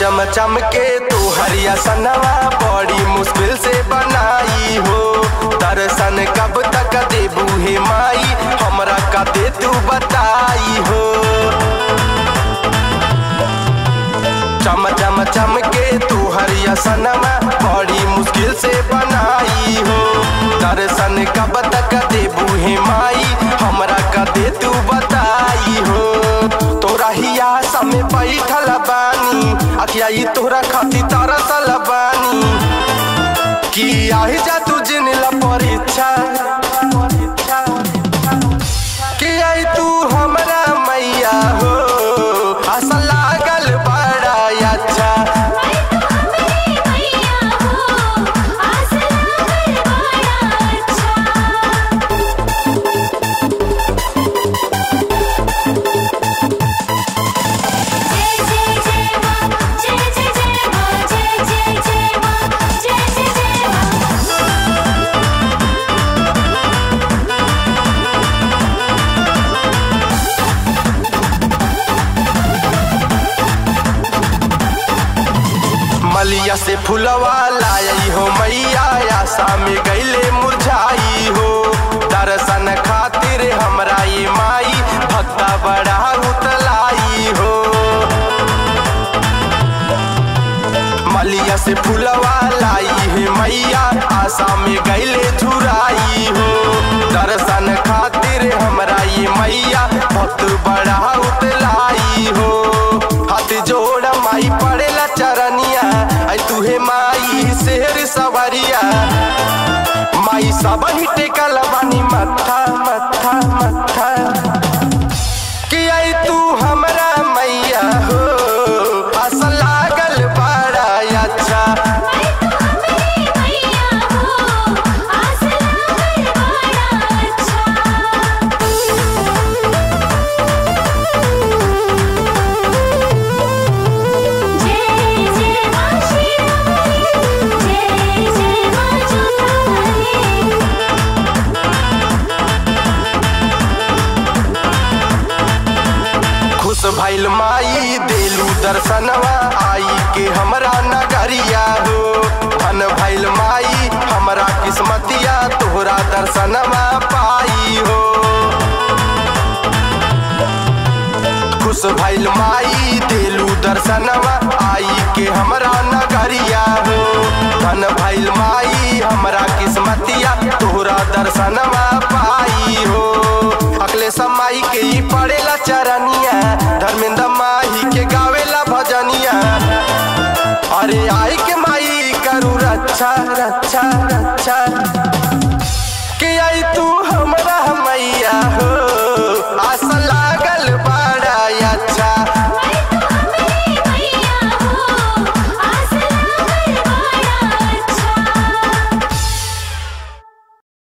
चम चम के तू हरिया सनवा बड़ी मुश्किल से बनाई हो दर्शन कब तक देबू हे माई हमरा का दे तू बताई हो चम चम चम के तू हरिया सनवा बड़ी मुश्किल से बनाई हो दर्शन कब तक देबू हे माई हमरा का दे तू बताई हो तोरा हिया समय बैठल बानी अखिया ई तोरा खाती तरसल बानी कि आही जा तू जिनला परीक्षा कि आई तू हमरा मैया हो आशा लागल बड़ा अच्छा मैया हो आस लागल बड़ा अच्छा जय जय जय मां जय जय जय मां जय जय जय मां जय जय जय मां मलिया से फुलवा लाई हो मैया आशा में गईले मुरझाई हो दर्शन खातिर हमरा ये माई भक्ता बड़ा उतलाई हो मलिया से फुलवा लाई है मैया आशा में गईले झुराई हो दर्शन खातिर हमरा ये मैया भक्त बड़ा उतलाई हो हाथ जोड़ माई पड़ेला चरनिया आई तुहे माई शेर सवरिया माई सब ही टेकल बानी मत्था मत्था मत्था कि आई तू हमरा मैया हो आस लागल बड़ा अच्छा मैया हो आस लागल बड़ा अच्छा जय जय मां श्री जय जय मां जोतावाली खुश भइल माई देलू दर्शनवा आई के हमरा नगरिया हो धन भइल माई हमरा किस्मतिया तोहरा दर्शनवा पाई हो खुश भइल माई देलू दर्शनवा आई के हमरा नगरिया हो धन भइल माई हमरा किस्मतिया तोहरा दर्शनवा पाई हो अगले समाई के ही पड़ेला चरनिया धर्मेंद्र माही के गावेला भजनिया अरे आई के माई करू रक्षा रक्षा रक्षा